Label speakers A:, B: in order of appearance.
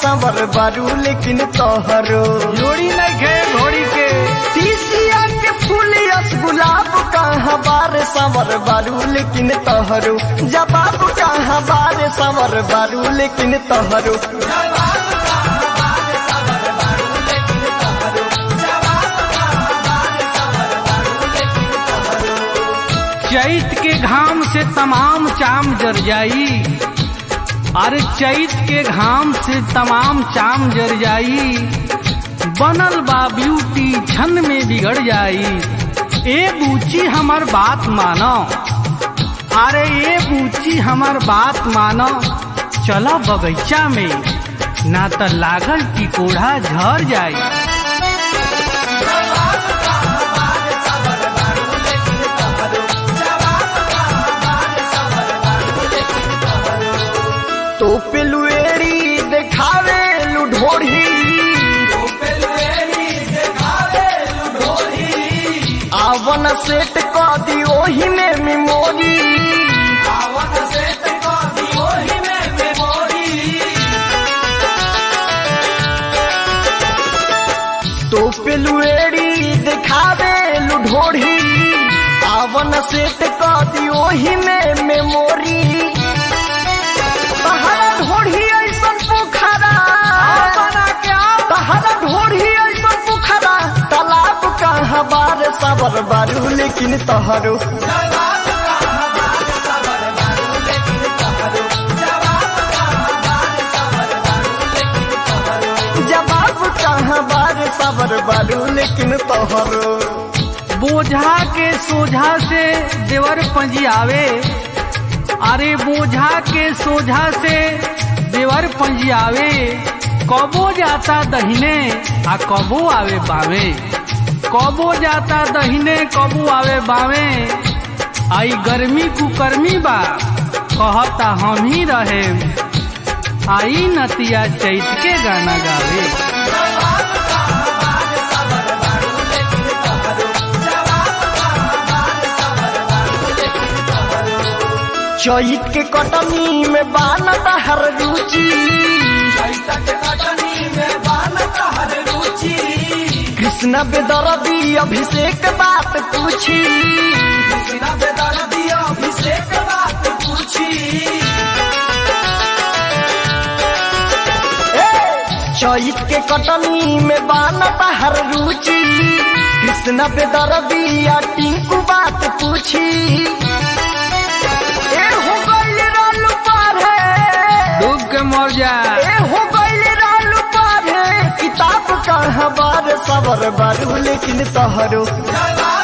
A: सवर बारू लेकिन तोहरो
B: जोड़ी नहीं खे घोड़ी के
A: तीसिया के फूल यस गुलाब कहाँ बार सवर बारू लेकिन तोहरो जवाब कहाँ बार सवर बारू लेकिन तोहरो
B: चैत के घाम से तमाम चाम जर जाई अरे चैत के घाम से तमाम चाम जर जाई बनल बा ब्यूटी छन में बिगड़ जाई ए बूची हमर बात मानो अरे ए बूची हमर बात मानो चलो बगीचा में ना त लागल टिकोढ़ा झर जाई
A: तो पेलुएरी देखावे लुढोड़ी आवन सेट क दी ओही में मेमोरी तो पेलुएरी देखावे लुढोड़ी आवन सेट क दी ओही में मेमोरी तहरा ढोढ़ी ऐसन पोखरा तहरा ढोढ़ी ऐसन पोखरा तालाब कहाँ बार सबर बारू लेकिन तहरो जवाब कहाँ बार सबर बारू लेकिन तोहरो
B: बोझा के सोझा से देवर पंजियावे अरे बोझा के सोझा से देवर पंजियावे कबो जाता दहिने आ कबो आवे बावे कबो जाता दहिने कबो आवे बावे आई गर्मी कुकर्मी बा कहता हम ही रहे आई नतिया चैत के गाना गावे
A: चैत के कटनी में बानत हर रुचि कृष्ण बेदरदी अभिषेक बात पूछी ए, चैत के कटनी में बानत हर रुचि कृष्ण बेदरदी या टिंकू बात पूछी ए हो गइल रालू पार है
B: डूब के मर जा
A: ए हो गइल रालू पार है किताब कहाँ बार सबर बारू लेकिन तोहरो